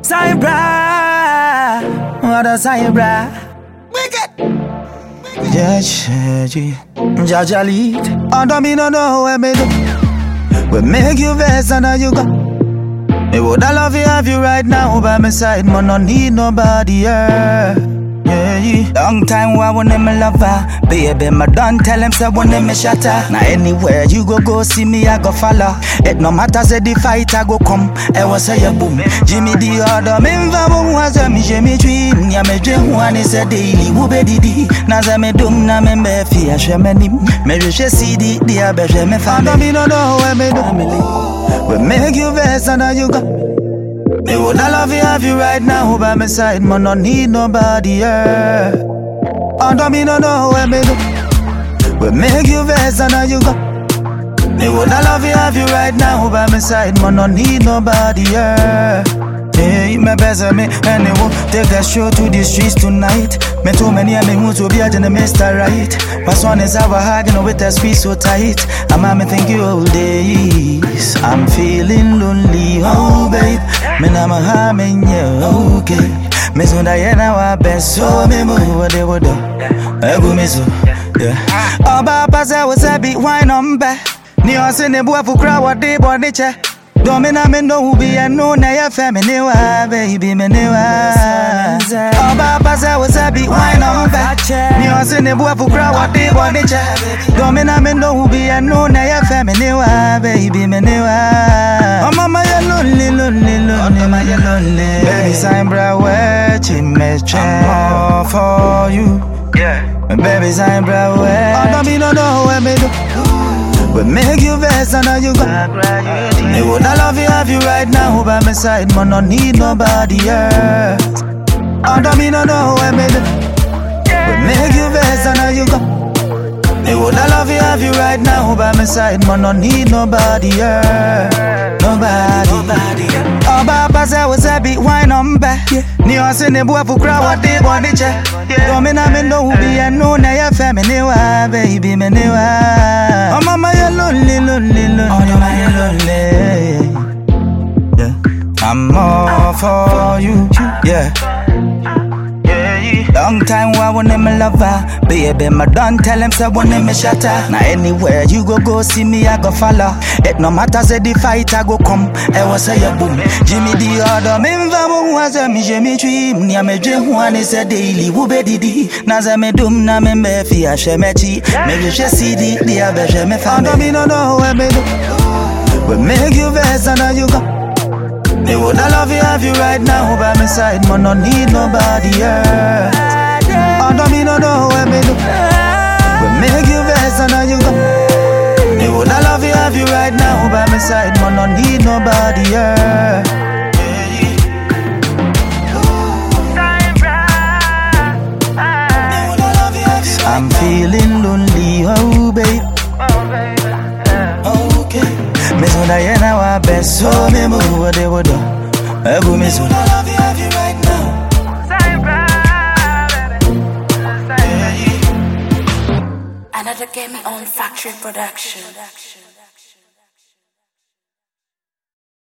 Cybra, what a Cybra. Yeah, yeah, Jaja lead. Under me no know where me do. We make you vex and now you go. Me woulda love you have you right now by my side, man. No need nobody else. Yeah, yeah. Long time I want me lover, baby. My done tell him say want me shatter. Now anywhere you go, go see me, I go follow. It no matter say the fight, I go come. I was say boom. Jimmy the other, me mva was a me Jimmy dream. Ya me dream one is a daily. Who be didi? Na za me dum na me me fi a she me nim. Me je she see the the a be she me family. me no know where me do. We make you vex and now you go. Me woulda love you have you right now by my side, man. No need nobody else. Under me no know where me do. We make you vex and now you go. Me woulda love you have you right now by my side, man. No need nobody else. Hey, me best me anyway. Take a show to the streets tonight. Me too many and me who to be a gentleman, Mr. Right. My son is our hugging with a squeeze so tight. I'm a me think you all days. I'm feeling lonely, oh babe. Me na ma ha me nye, okay. Me so da yena wa best so me move what they would do. Egu me so, yeah. Oba pasa was a bit wine on back. Ni ose ne bua fukra wa de body che. Domina me no be a no na ya family wa baby me ne wa. Oba pasa was a bit wine on back. Ni ose ne bua fukra wa de body che. Domina me no be a no na ya family wa baby me ne wa. Oh mama you lonely lonely lonely mama you lonely. Baby sign bra where me I'm all for you. Yeah. My baby sign bra where. Oh no me no know where me do. We make you vex and now you go. Me woulda love you have you right now by my side, man. No need nobody else. Under me no know where me do. We make you vex and now you go. Me woulda love you have you right now by my side, man. No need nobody else. Nobody. nobody. Oba pasa was a bit wine on back. Ni ose ne bua fukra wa de body che. Domina me no be a no na ya family wa baby me ne wa. Oh mama you lonely lonely lonely. Oh mama you lonely. Yeah. I'm all for you. Yeah. Long time I want me lover, baby. My done tell him say want me shatter. Now anywhere you go, go see me, I go follow. It no matter say the fight, I go come. I was say a boom. Jimmy the other, me mva mo was a me Jimmy dream. Nia me dream one is a daily. Who be didi? Na za me dum na me me fi a she me chi. Me je she see the the a be she me found. me no know where me do. We make you vex and now you go. Me woulda love you have you right now by my side, man. No need nobody else. Under me no know where me do. We make you vex and now you go. Me woulda love you have you right now by my side, man. No need nobody else. I'm feeling lonely, oh babe. Okay. Me so da yena wa best so me move what they would do. Egu me so. love you, have you right now. Another Game On Factory Production.